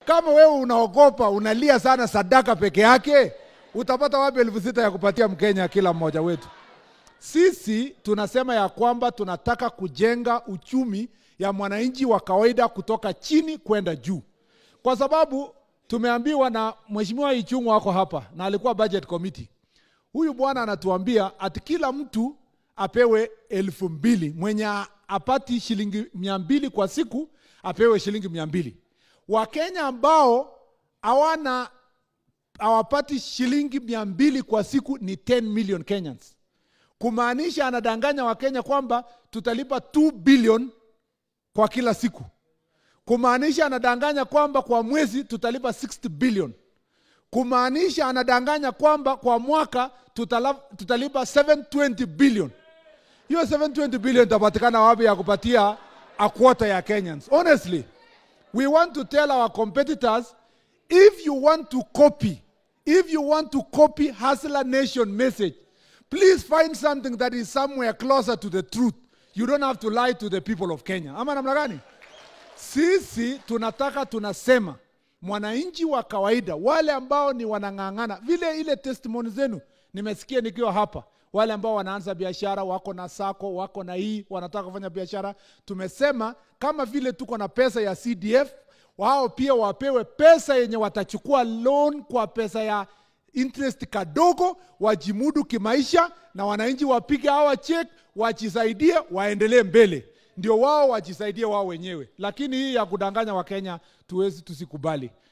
kama wewe unaogopa unalia sana sadaka peke yake, utapata wapi elfu sita ya kupatia Mkenya kila mmoja wetu? Sisi tunasema ya kwamba tunataka kujenga uchumi ya mwananchi wa kawaida kutoka chini kwenda juu, kwa sababu tumeambiwa na mheshimiwa Ichung'wa wako hapa na alikuwa budget committee. Huyu bwana anatuambia ati kila mtu apewe elfu mbili mwenye apati shilingi mia mbili kwa siku apewe shilingi mia mbili Wakenya ambao hawana hawapati shilingi mia mbili kwa siku ni 10 million Kenyans, kumaanisha anadanganya Wakenya kwamba tutalipa 2 billion kwa kila siku, kumaanisha anadanganya kwamba kwa mwezi tutalipa 60 billion, kumaanisha anadanganya kwamba kwa mwaka tutala, tutalipa 720 billion. Hiyo 720 billion itapatikana wapi ya kupatia a quarter ya Kenyans? Honestly, we want to tell our competitors if you want to copy, if you want to copy Hustler Nation message, please find something that is somewhere closer to the truth. You don't have to lie to the people of Kenya. Ama namna gani? Sisi tunataka tunasema mwananchi wa kawaida, wale ambao ni wanang'ang'ana, vile ile testimony zenu nimesikia nikiwa hapa, wale ambao wanaanza biashara, wako na sako, wako na hii, wanataka kufanya biashara. Tumesema kama vile tuko na pesa ya CDF, wao pia wapewe pesa yenye watachukua loan kwa pesa ya interest kadogo, wajimudu kimaisha, na wananchi wapige hawa check, wajisaidie, waendelee mbele, ndio wao wajisaidie wao wenyewe. Lakini hii ya kudanganya Wakenya tuwezi tusikubali.